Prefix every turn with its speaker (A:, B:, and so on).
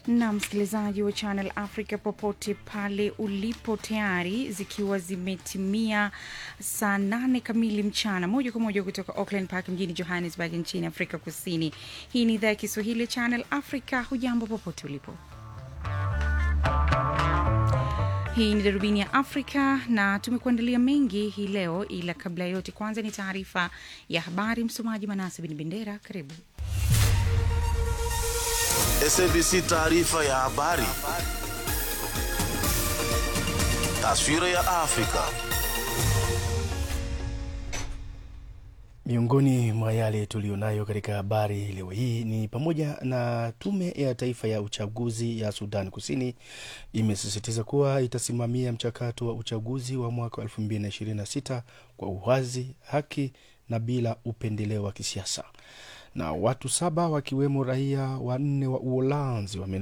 A: na msikilizaji wa Channel Africa popote pale ulipo, tayari zikiwa zimetimia saa nane kamili mchana, moja kwa moja kutoka Auckland Park mjini Johannesburg nchini Afrika Kusini. Hii ni idhaa ya Kiswahili ya Channel Africa. Hujambo popote ulipo. Hii ni darubini ya Afrika na tumekuandalia mengi hii leo, ila kabla ya yote, kwanza ni taarifa ya habari. Msomaji Manase Bin Bendera, karibu.
B: SABC taarifa ya habari. Taswira ya Afrika.
C: Miongoni mwa yale tuliyonayo katika habari leo hii ni pamoja na tume ya taifa ya uchaguzi ya Sudan Kusini imesisitiza kuwa itasimamia mchakato wa uchaguzi wa mwaka 2026 kwa uwazi, haki na bila upendeleo wa kisiasa. Na watu saba wakiwemo raia wanne wa Uholanzi wame